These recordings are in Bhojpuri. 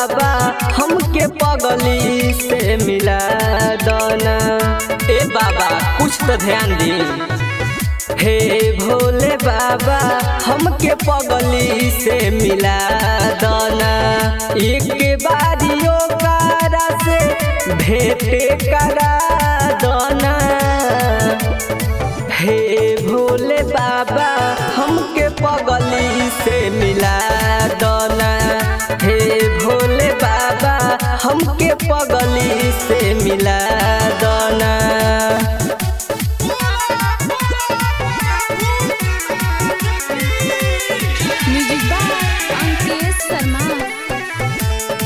बाबा हमके पगली से मिला दना ए बाबा कुछ तो ध्यान दी हे भोले बाबा हमके पगली से मिला दना एक बारियो कारा से भेंट करा दना हे भोले बाबा हमके पगली से मिला दना हे भोले बाबा हमके पगली से मिला दना म्यूजिक बाय अंकित शर्मा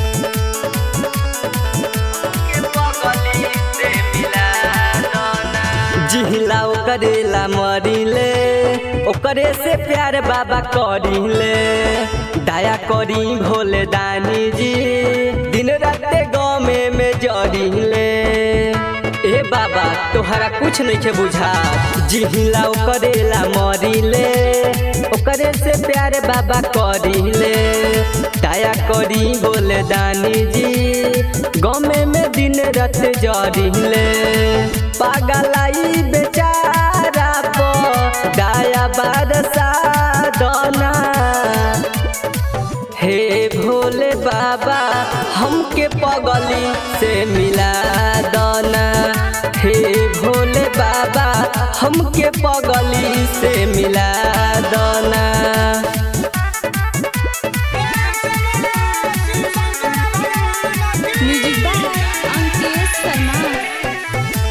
जिहिला ओकरेला मरिले ओकरे से प्यार बाबा करिले दया करी भोले दानी जी दिन राते गमे में जरिले ए बाबा तोहरा कुछ नहीं के बुझा जिहिला ओकरेला मरिले ओकरे से प्यार बाबा करिले दया करी भोले दानी जी गमे में दिन रात जरिले पागलाई बेचारा पो दया बरसा दना हे भोले बाबा हमके पगली से मिला दना हे भोले बाबा हमके पगली से मिला दना म्यूजिक बाय अंकित शर्मा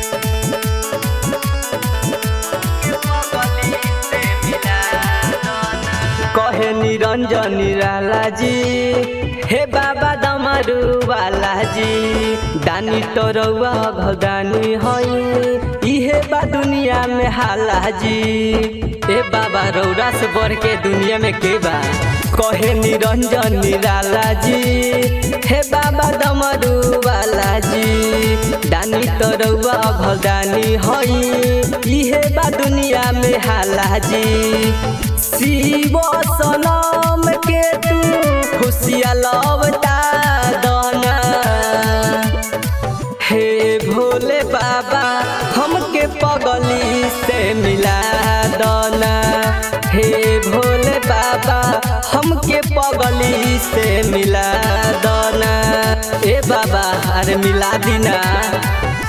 कहे निरंजन निराला जी हे बाबा दमरू वाला जी दानी तो रउआ भगानी हई इहे बा दुनिया में हाला जी ए बाबा रौरा से बढ़ के दुनिया में के बा कहे निरंजन निराला जी हे बाबा दमरू वाला जी दानी तो रउआ भगानी हई इहे बा दुनिया में हाला जी शिव सनम के तू खुशिया लवता दना हे भोले बाबा हमके पगली से मिला दना हे भोले बाबा हमके पगली से मिला दना ए बाबा अरे मिला दीना